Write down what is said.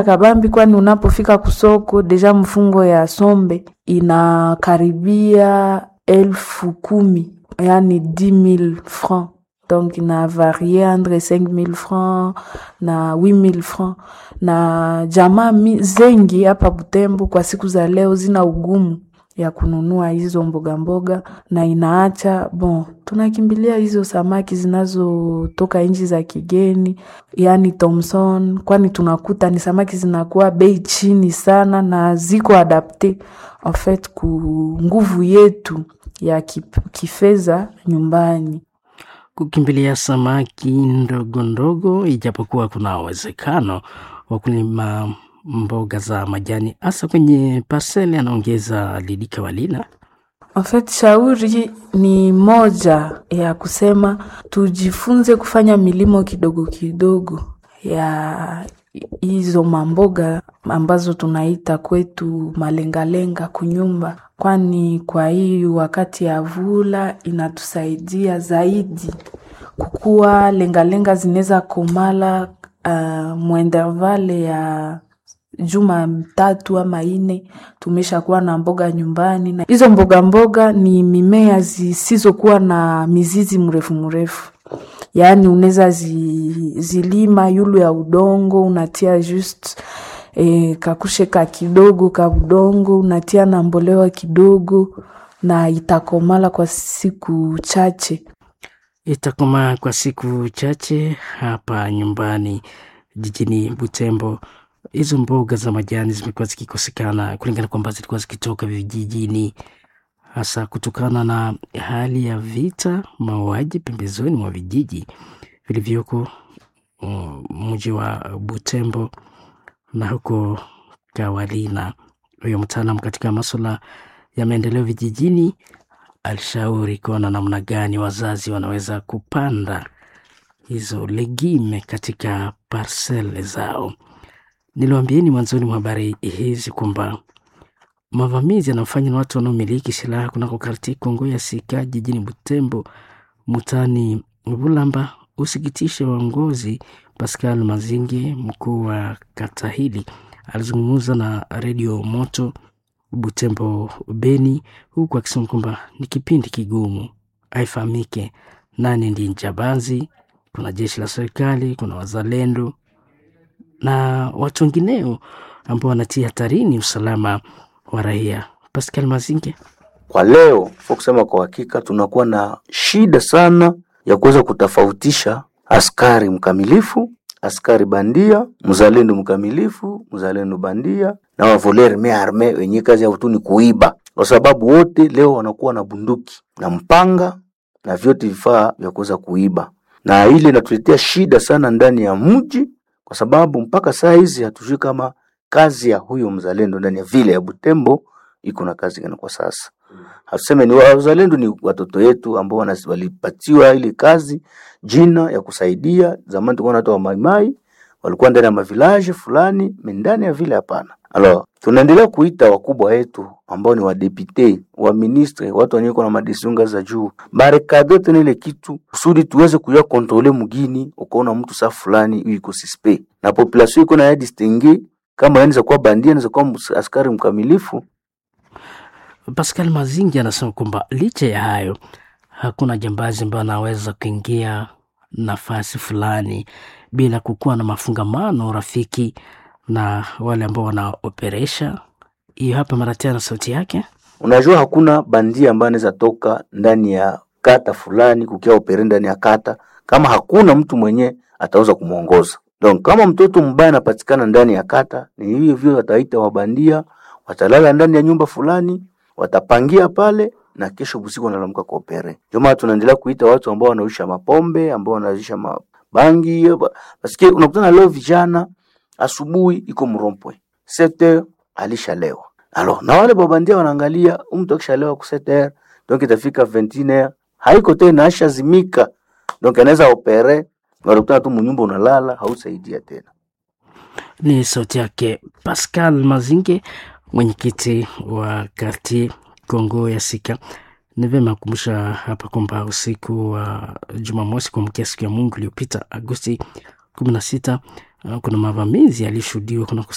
kabambi, kwani unapofika kusoko deja mfungo ya sombe inakaribia elfu kumi yani 10000 francs donc ina varie entre 5000 francs na 8000 francs na jamaa mi- zengi hapa Butembo kwa siku za leo zina ugumu ya kununua hizo mboga mboga, na inaacha bon, tunakimbilia hizo samaki zinazotoka nchi za kigeni, yani Thomson, kwani tunakuta ni samaki zinakuwa bei chini sana na ziko adapte en fait ku nguvu yetu ya kip- kifedha nyumbani. kukimbilia samaki ndogo ndogo, ijapokuwa kuna uwezekano wa kulima mboga za majani hasa kwenye paseli, anaongeza Lidika Walina. En fait, shauri ni moja ya kusema tujifunze kufanya milimo kidogo kidogo ya hizo mamboga ambazo tunaita kwetu malengalenga kunyumba, kwani kwa hii wakati ya vula inatusaidia zaidi kukuwa lengalenga zinaweza komala uh, mwendervale ya juma tatu ama ine tumeshakuwa na mboga nyumbani, na hizo mboga mboga ni mimea zisizokuwa na mizizi mrefu mrefu, yaani unaweza zi, zilima yulu ya udongo unatia just e, kakushe ka kidogo ka udongo unatia na mbolewa kidogo na itakomala kwa siku chache. Itakomaa kwa siku chache hapa nyumbani jijini Butembo. Hizo mboga za majani zimekuwa zikikosekana kulingana kwamba zilikuwa zikitoka vijijini, hasa kutokana na hali ya vita, mauaji pembezoni mwa vijiji vilivyoko mm, mji wa Butembo na huko Kawalina. Huyo mtaalam katika masuala ya maendeleo vijijini alishauri kuona namna gani wazazi wanaweza kupanda hizo legime katika parsele zao. Niliwaambieni mwanzoni mwa habari hizi kwamba mavamizi yanayofanywa na watu wanaomiliki silaha kunako karti Kongo ya Sika jijini Butembo mutani Bulamba usikitishe waongozi. Pascal Mazinge, mkuu wa kata hili, alizungumza na redio Moto Butembo Beni, huku akisema kwamba ni kipindi kigumu, haifahamike nani ndiye njambazi. Kuna jeshi la serikali, kuna wazalendo na watu wengineo ambao wanatia hatarini usalama wa raia. Pascal Mazinge Kwa leo fo kusema kwa hakika, tunakuwa na shida sana ya kuweza kutofautisha askari mkamilifu, askari bandia, mzalendo mkamilifu, mzalendo bandia na wavoler me arme wenye kazi yao tu ni kuiba, kwa sababu wote leo wanakuwa na bunduki na mpanga na vyote vifaa vya kuweza kuiba, na ile inatuletea shida sana ndani ya mji, kwa sababu mpaka saa hizi hatujui kama kazi ya huyo mzalendo ndani ya vile ya Butembo iko na kazi gani kwa sasa. Hatuseme ni wazalendo, ni watoto wetu ambao wana- walipatiwa ile kazi jina ya kusaidia. Zamani tulikuwa na watu wa maimai walikuwa ndani ya mavilaje fulani, me ndani ya vile hapana. Alors, tunaendelea kuita wakubwa wetu ambao ni wadepute, wa ministre, watu wenye na madecision ngazi za juu, barekade tena ile kitu kusudi tuweze kuya kontrole mugini. Ukaona mtu saa fulani huyu iko suspect na population iko na ya distingue kama anaweza kuwa bandia, anaweza kuwa ms- askari mkamilifu Pascal Mazingi anasema kwamba licha ya hayo hakuna jambazi ambayo anaweza kuingia nafasi fulani bila kukuwa na mafungamano rafiki na wale ambao wanaoperesha hiyo. Hapa mara tena sauti yake Unajua hakuna bandia ambaye anaweza toka ndani ya kata fulani kukia opere ndani ya kata kama hakuna mtu mwenye ataweza kumwongoza. Donc kama mtoto mbaya anapatikana ndani ya kata, ni hivyo hivyo wataita wabandia, watalala ndani ya nyumba fulani, watapangia pale na kesho usiku wanalamka kwa opere. Ndio maana tunaendelea kuita watu ambao wanaisha mapombe, ambao wanaisha mabangi. Basi unakutana leo vijana asubuhi iko mrompwe 7h alishalewa Alors, na wale babandia wanaangalia huyu mtu akishalewa ku 7h donc itafika 21h haiko tena ashazimika, donc anaweza opere na unakutana tu munyumba unalala, hausaidia tena. ni sauti yake Pascal Mazinge, mwenyekiti wa karti Kongo ya Sika. Ni vyema kukumbusha hapa kwamba usiku wa Jumamosi kuamkia siku ya Mungu iliyopita Agosti kumi na sita kuna mavamizi yalishuhudiwa kunako